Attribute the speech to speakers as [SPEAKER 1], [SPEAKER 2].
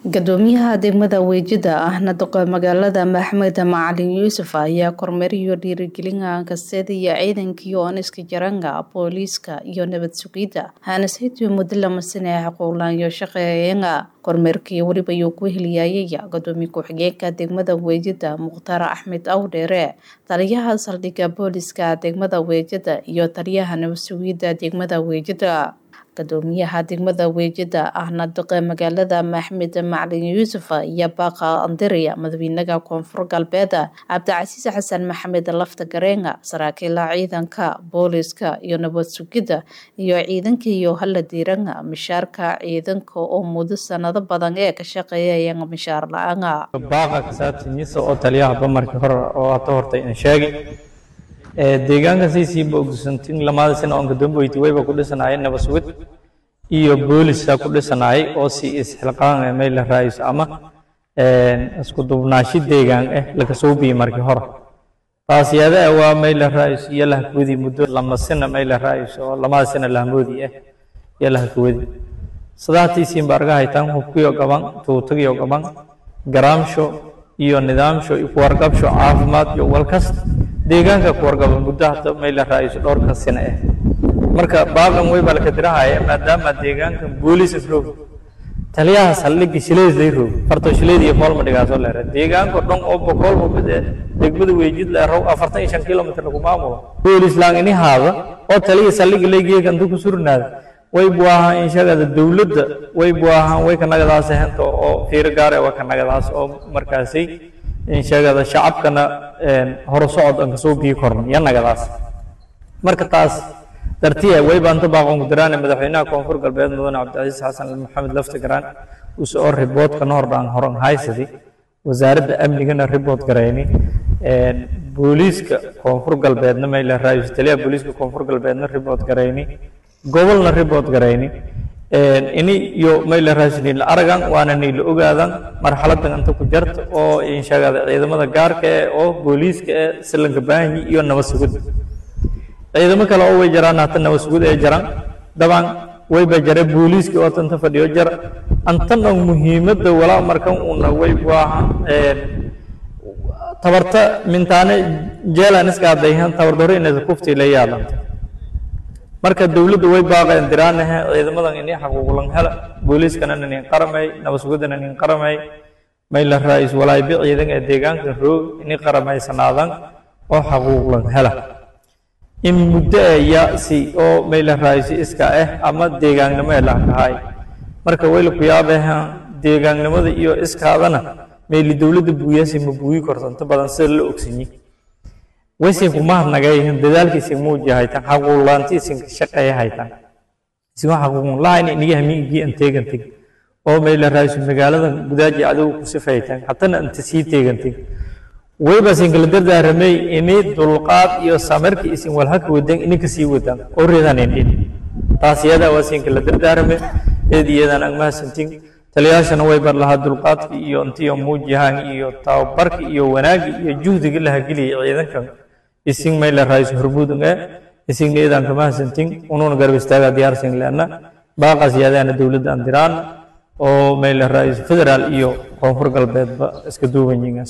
[SPEAKER 1] Guddoomiyaha degmada Wajir ahna duqa magaalada Maxamed Macalin Yuusuf ayaa kormeeriyo dhiirigelin kasteeda iyo ciidankii ooniska jaranga booliiska iyo nabad sugidda hanasaytu muddo lama sane xuquuqlaanyo shaqeeyaga kormeerkii weliba ayuu ku heliyayay gudoomiye ku-xigeenka degmada Wajir Mukhtaar Axmed Awdheere taliyaha saldhigga booliiska degmada Wajir iyo taliyaha nabad sugidda degmada Wajir gudoomiyaha degmada Wajir ahna duqa magaalada Maxamed Macalin Yuusuf ayaa baaqa andiraya madaxweynaha koonfur galbeed Cabdicasiis Xasan Maxamed lafta gareenga saraakiila ciidanka booliiska iyo nabad sugidda iyo ciidanka iyo hala diiranga mishaarka ciidanka oo muddo sanado badan ee ka shaqeeyayeen mishaar la-aan
[SPEAKER 2] baaqa ka saabsanyiisa oo taliyaha bamarkii hore oo hata hortay aan sheegay deegaanka saysiiba ogsantin lamaada sano oon kadamboyti wayba ku dhisanaayeen nabad sugid iyo booliska ku dhisanaayay oo si isxilqaan ee meel la raayso ama isku dubnaashi deegaan eh laga soo biyey markii hore taasiyada waa meel la raayso iyo lahakawadi muddo lama sano meel la raayso oo lamada sano lahmoodi ah iyo lahakawadi sadaatiisiin baarga haytaan hubkiyo gaban tuutagiyo gaban garaamsho iyo nidaamsho iyo kuwarqabsho caafimaad iyo walkasta deegaanka kuwargaba muddo hata meel la raayso dhowrka sano ah marka baaqan way baa laka dirahaya maadaama deegaanka booliis roog taliyaha saldhigga shileed lay roog farto shileed iyo foolma dhigaasoo leera deegaanka dhan oo boqol hubid ee degmada weejid leerow afartan iyo shan kilomitr lagu maamulo booliis laangini haada oo taliya saldhigga laygeega inta ku surnaada way buu ahaa inshagada dowladda way buu ahaa way kanagadaas henta oo fiiro gaare waa kanagadaas oo markaasay inshagada shacabkana horo socod aan kasoo biyi korno iyo nagadaas marka taas dartiya way baanta baaqon kudiraane madaxweynaha koonfur galbeed mudane cabdicasiis xasan maxamed lafti garaan use oo riboodkana hordhaan horan haysadi wasaaradda amnigana ribood garayni booliiska koonfur galbeedna mayla raayus taliyaha booliiska koonfur galbeedna ribood garayni gobolna ribood garayni ini iyo mayla raasniil aragan waana niila ogaadan marxaladan inta ku jarta oo inshagada ciidamada gaarka eh oo booliiska eh silanka baahanyi iyo nabad sugidda ciidamo kale oo way jaraan hata nabad sugid ee jaran daban wayba jare booliiska oo tanta fadhiyo jar antan oo muhiimadda walaa markan una way waaha tabarta mintaane jeelan iska adayhan tabardore inaysa kufti la yaalanta marka dowladda way baaqeen diraanahe ciidamadan ini xaquuqlan hela booliiskana nin qaramay nabad sugiddana nin qaramay mayla raa'is walaaybi ciidan ee deegaanka roog ini qaramaysanaadaan oo xaquuqlan hela in muddo aya si oo mayla raa'is iska ah ama deegaannimo ee laakahay marka wayla ku yaabeha deegaannimada iyo iskaadana mayli dowladda buuyaasi ma buuyi kortanto badan sida la ogsanyi waysin kumahadnagayhin dadaalkiisin muuji haytan xaquuqlaantiisin shaqeeya haytan isin xaquuqun lahayn iniga hamiigii an teeganteg oo mayla raaysu magaalada gudaaji adigu ku sifaytan hatana anta sii teeganteg wayba sin kala dardaaramay ini dulqaad iyo samirka isin walhaka wadan ini kasii wadan oo reedan indhin taas iyada waa sin kala dardaarame eed iyadan ang mahadsantin taliyaashana way bar lahaa dulqaadka iyo intiyo muujihaan iyo tababarka iyo wanaagga iyo juhdiga la hageliyay ciidankan isin mayla raayis hormuudun ee isin eedan kama hasantin unuuna garab istaaga diyaarsin leena baaqaas yaadaana dowladda aan diraan oo mayla raayis federaal iyo koonfur galbeedba iska duuban yihiin